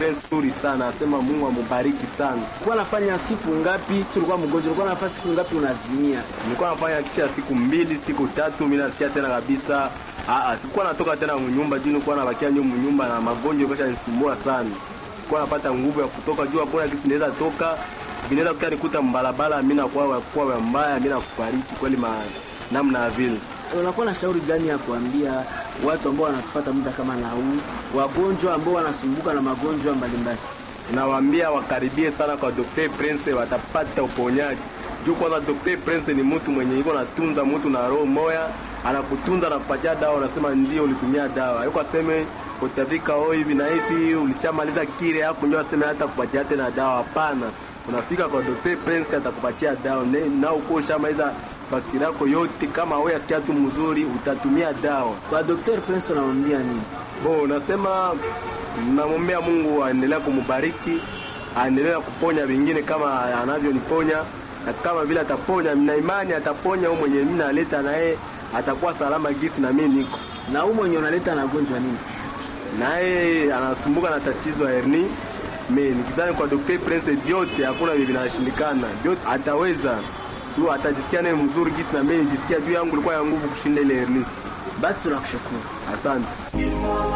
Prince nzuri sana, asema Mungu amubariki sana. Ulikuwa nafanya siku ngapi? Tulikuwa mgonjwa, ulikuwa nafanya siku ngapi unazimia? Nilikuwa nafanya kisha siku mbili siku tatu, mimi nasikia tena kabisa ah ah, sikuwa natoka tena mnyumba juu, nilikuwa nabakia nyuma mnyumba na magonjwa kesha nisumbua sana. Nilikuwa napata nguvu ya kutoka juu, hakuna kitu naweza toka, vinaweza kuta nikuta mbalabala, mimi nakuwa kwa mbaya, mimi nakufariki kweli ma namna vile. Unakuwa na shauri gani ya kuambia watu ambao wanatufuata muda kama na huu, wagonjwa ambao wanasumbuka na magonjwa mbalimbali? Nawaambia wakaribie sana kwa Dr. Prince, watapata uponyaji. Juu kwanza Dr. Prince ni mtu mwenye iko natunza mtu na roho moya, anakutunza na kupatia dawa, unasema ndio ulitumia dawa. Yuko aseme utafika oh hivi na hivi, ulishamaliza kile hapo ndio aseme hata kupatia tena dawa. Hapana, unafika kwa Dr. Prince atakupatia dawa Ne- na uko ushamaliza bakteria yako yote. Kama wewe asikia tu mzuri, utatumia dawa. Kwa Dr. Prince unamwambia nini? Bo, nasema namwombea Mungu aendelea kumubariki, aendelea kuponya vingine kama anavyoniponya, na kama vile ataponya, na imani ataponya huyo mwenye mimi naleta naye atakuwa salama gisi na mimi niko Na huu mwenye unaleta na gonjwa nini? naye anasumbuka na tatizo ya herni. Mimi nikidhani kwa Dr. Prince vyote hakuna vile vinashindikana, vyote ataweza tu, atajisikia naye mzuri gisi na mimi nijisikia juu yangu ilikuwa ya nguvu kushinda ile herni. Basi tunakushukuru. Asante.